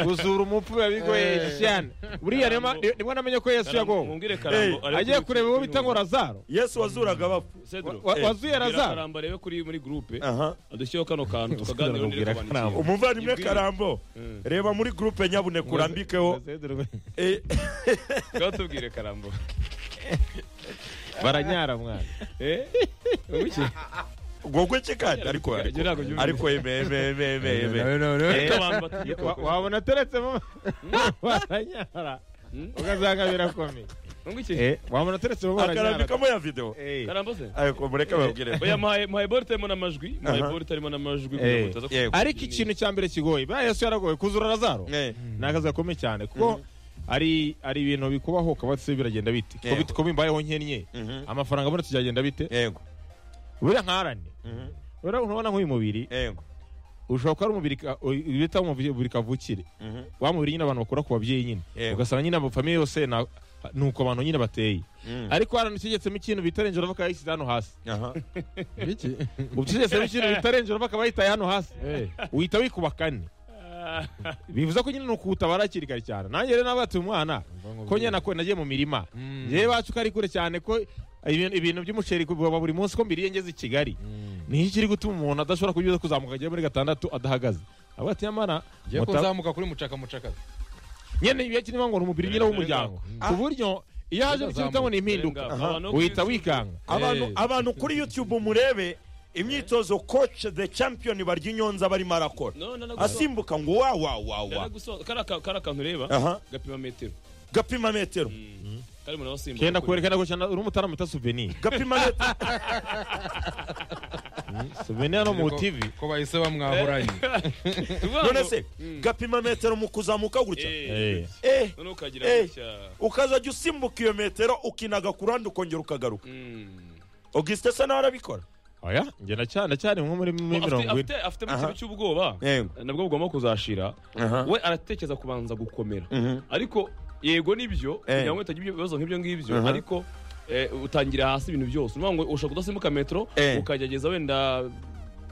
gusura umupfu biba bigoye cyane buriya niyo ma- ni- nibwo namenye ko yesu yagowe mumbwire karambo Eh, arebe agiye kuri- kureba uwo kuri bita ngo razaro yesu wazuraga abapfu Cedro, wa- eh, wazuye bwira razaro karambo arebe kuri muri gurupe aha adushyiraho kano kantu tukaganira undi Bwira Karambo. risobanukiwe umuvandimwe Ibwira- karambo Mm. reba muri gurupe nyabune kurambikeho Eh, ngaho tubwire karambo baranyara mwana Eh? Ubuki? gogwe kikandi ariko Ngira- ngira ngo ariko- nyumve. ariko eme eme eme eme eme Ariko abantu batuye Wa- koko. wabona ateretsemo baranyara Hmm? ukazanga birakomeye Mumbwire. Eh, wabona ateretsemo baranyara akarambikamo ya video Eh, karambo se ariko mureke babwire oya muhaye muhaye bolt harimo n'amajwi muhaye Aha. bolt harimo n'amajwi Eh. kugira Eh. ngo utaza ariko ikintu cya mbere kigoye buriya yesu yaragoye kuzura razaro Eh, ni akazi gakomeye cyane kuko ari ari ibintu bikubaho ukaba se biragenda bite Ko Yego. bit- ko bimbayeho nkennye Mhm. amafaranga abonetse byagenda bite yego buriya nkarane Mhm. buriya urabona nk'uyu mubiri yego ushobora kuba ari umubiri ka- u- bita umubiri kavukire Mhm. wa mubiri nyine abantu bakura ku babyeyi nyine Yego. ugasanga nyine abafamiye yose na- ni uko abantu nyine bateye Mm. ariko haranucegetsemo ikintu bita renjoro bakayishyize hano hasi aha ucegetsemo ikintu bita renjoro bakabayitaye hano hasi uhita wikuba kane Ah. bivuze ko nyine ni ukuwutabara hakiri kare cyane nanjye rero nabatuye umwana ko nyine nako nagiye mu mirima yewe bacu ko ari kure cyane ko ibintu ibintu by'umuceri kuva buri munsi ko mbiriye ngeze i kigali niyo kiri gutuma umuntu adashobora kugira kuzamuka agera muri gatandatu adahagaze avuga ati nyamara ngiye muta- kuzamuka kuri mucaka mucaka nyene iyo kirimo ngo ni umubiri nyine w'umuryango ku buryo iyo haje Bizazamuka. ikintu ngo ni impinduka Birenga. Abantu bo ku uhita isi- wikanga abantu Eh. abantu kuri youtube murebe imyitozo coach the champion barya inyonza barimo arakora No, no, no, asimbuka ngo wa wa wa Dada wa guso- kari aka- kari akantu ureba aha gapima metero gapima metero kari mu nabasimba kenda kwerekana ko cyane uri umutarama uta souvenir gapima metero souvenir no mu TV ko bahise bamwahuranye none se gapima metero mu kuzamuka gutya Eh. eh none ukagira Eh. gutya ukazajya usimbuka iyo metero ukinaga ku ruhande ukongera ukagaruka Mm. augustin se nawe arabikora oya ngenda cyane cyane nko muri muri Afite- mirongo ine afite- afite mu kintu cy'ubwoba Yego. nabwo bugomba kuzashira Aha. we aratekereza kubanza gukomera Mhm. ariko yego nibyo Eh. kugira ngo utagira ibyo bibazo nk'ibyo ngibyo Aha. ariko eh, utangira hasi ibintu byose ni ngo ushobora kudasimbuka metero Eh. ukagerageza wenda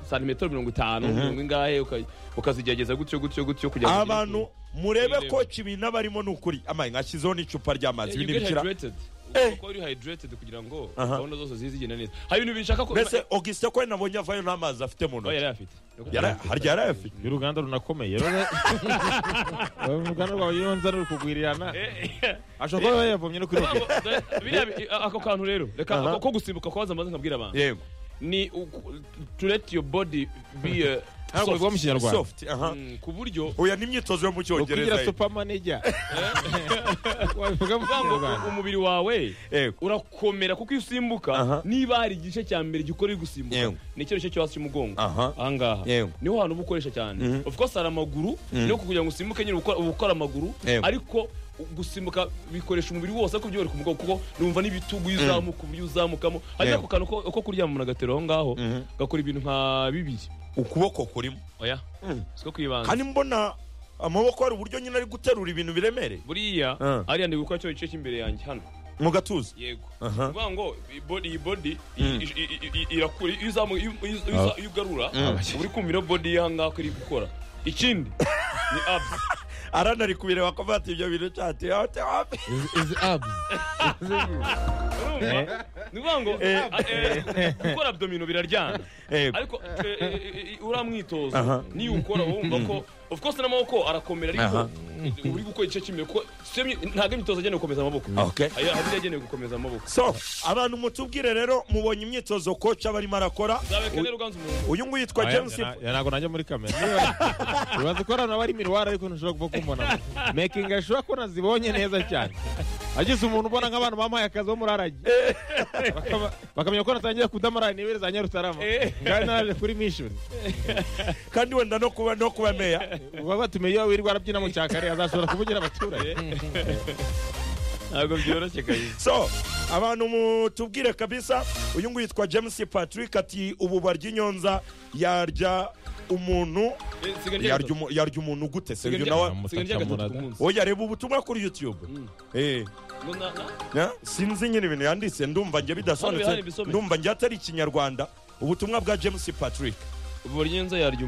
santimetero mirongo itanu mirongo ingahe uka- ukazigerageza gutyo gutyo gutyo kugira ngo ugere ku- abantu murebe Irebe. ko ibintu aba arimo ni ukuri amaye nkashyizeho n'icupa ry'amazi you ibindi get bikira hydrated Eh. kuko uri hydrated kugira ngo Aha. gahunda zose zize zigenda neza hari ibintu bishaka ko mbese augustin ko nabonye avayo nta mazi afite mu Oh, ntoki yari afite Yari- harya yari ayafite y'uruganda runakomeye rero uruganda rwawe iyo nza ruri kugurirana ashobora kuba yayavomye no kuri robine biriya bi- ako kantu rero reka Aha. ako ko gusimbuka kwaza amaze nkabwira abantu yego ni uku- to let your body be uh, ntabwo bivuga mu soft kinyarwanda soft aha Mm, ku buryo oya ni imyitozo yo mu ukugira cyongereza supermanager wabivuga mu kuvuga ngo kinyarwanda u- umubiri wawe yego urakomera kuko iyo usimbuka Aha. niba hari igice cya mbere gikora uri gusimbuka Yego. ni cyo gice cyo hasi cy'umugongo aha ahangaha Yego. niho hantu uba ukoresha cyane Mhm. of course hari amaguru Mhm. no kugira ngo usimbuke nyine uba ukora amaguru Yego. ariko gusimbuka bikoresha umubiri wose ariko byorohera ku mugongo kuko numva n'ibitugu iyo uzamuka uburyo uzamukamo hari Yego. ako kantu ko ko kuryama umuntu agatera aho ngaho Mhm. gakora ibintu nka bibiri ukuboko kurimo oya Mhm. siko kwibanda kandi mbona amaboko hari uburyo nyine ari guterura ibintu biremereye buriya Ah. ariya ndi gukora cyo gice cy'imbere yanjye hano mu gatuza yego Aha. kuvuga ngo iyi body iyi body Mm. i- i- i- i- irakura iyo uzamu- iyo- iyo- iyo uza- iyo ugarura uba uri kumva ino body y'ahangaha ko iri gukora ikindi ni abs arana ari kubireba ko afata ibyo bintu cyati izi abs urumva ni ukuvuga ngo a- eh, gukora abdomino biraryana ariko eh, eh, eh, uriya Aha. mwitozo niyo ukora uba wumva ko of course n'amaboko arakomera Aha. ariko uba uri gukora igice cy'imbere kuko si yo myi- ntabwo imyitozo agenewe gukomeza amaboko Okay. Aya- hari iyagenewe gukomeza amaboko so abantu mutubwire rero mubonye imyitozo coach aba arimo arakora zabeka rero uganza umuntu uyu nguyu yitwa Oya, james na- ya ntabwo najya muri kamera ibaze ko hano haba ari miruwari ariko ntushobora kuba kumbona making ashobora ko nazibonye neza cyane ageze umuntu ubona nk'abantu bamuhaye akazi bo muri aragi Bakaba- bakamenya ko natangiye kudamara nibere za nyarutarama kandi naraje kuri mishoni kandi wenda no kuba no kuba meya uba batumiye iyo wirirwa arabyina mu cyakare azashobora kuvugira abaturage ntabwo byoroshye kabisa so abantu mutubwire kabisa uyu nguyu yitwa james patrick ati ubu barya inyonza yarya umuntu Eh, siga ryari- yarya umu- yarya umuntu gute se siga uyu ryari- nawe siga ryari gatatu ku Amutaka munsi. oya reba ubutumwa kuri youtube Eh, Ngo na- na- na- sinzi nyine ibintu yanditse ndumva njye Hano bihari bidasobanutse bisome. ndumva njye atari ikinyarwanda ubutumwa bwa james patrick ubu buri nyenzo yarya